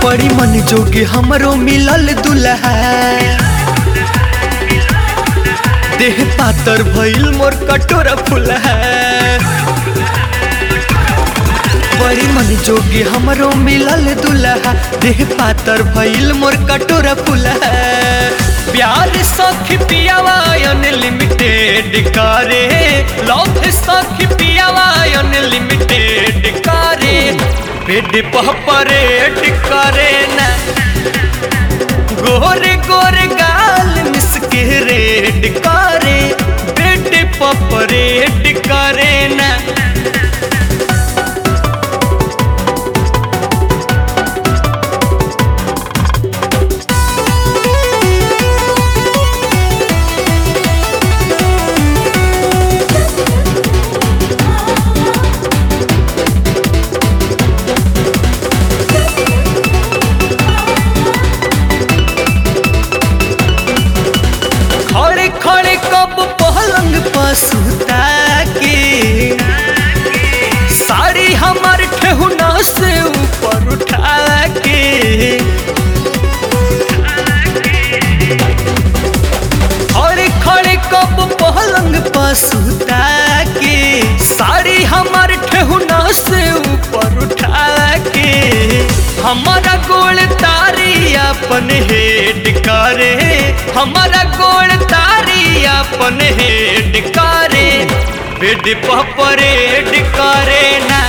बड़ी मन जोगे हमरो मिलल दुल्हा देह पातर भइल मोर कटोरा फुलहा बड़ी मन जोगे हमरो मिलल दुल्हा देह पातर भइल मोर कटोरा फुलहा प्यार सखी पियावा अनलिमिटेड करे लव सखी पियावा अनलिमिटेड करे पेट परेड करे ना गोरे गोरे गाल मिसके रेड करे पेट परेड करे ना खड़े खड़े कब पलंग पर सुता के साड़ी हमार ठेहुना से ऊपर उठा के खड़े खड़े कब पलंग पर सुता के साड़ी हमार ठेहुना से ऊपर उठा के हमारा गोल तारी अपन हेड करे हमारा गोल तारी अपन हेड करे बेड परेड करे ना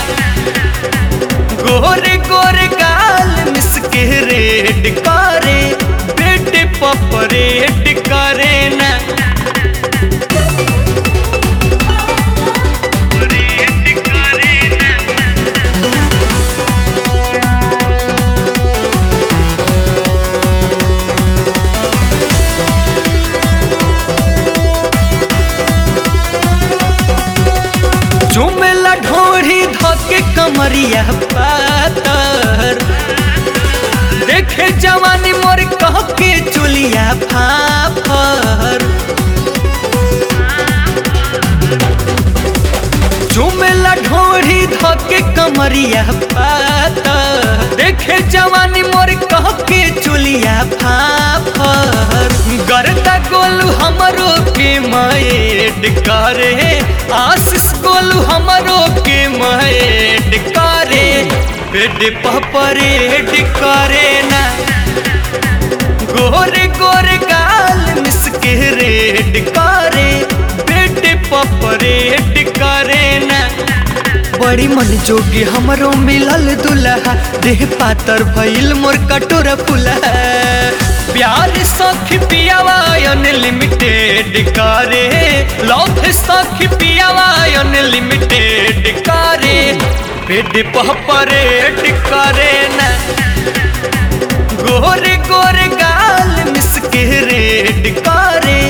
गोरे गोरे गाल मिसके रेड करे बेड परेड करे ना चुमेला ढोढ़ी धके कमरिया पातर देखे जवानी मोर कह के चुलिया फाफर चुमेला ढोढ़ी धके कमरिया पातर देखे जवानी मोर कह के चुलिया फाफर गरदा गोलू हमरो के माएड करे आशीष गोलू हमरो के माएड करे पेट परेड करे ना गोरे गोरे गाल मिसके रेड करे पेट परेड करे ना बड़ी मन जोगी हमरो मिलल दुल्हा देह पातर भइल मोर कटोरा फुलहा प्यार सखी पियावा अनलिमिटेड करे लव सखी पियावा अनलिमिटेड करे पेट परेड करे ना गोरे गोरे गाल मिसके रेड करे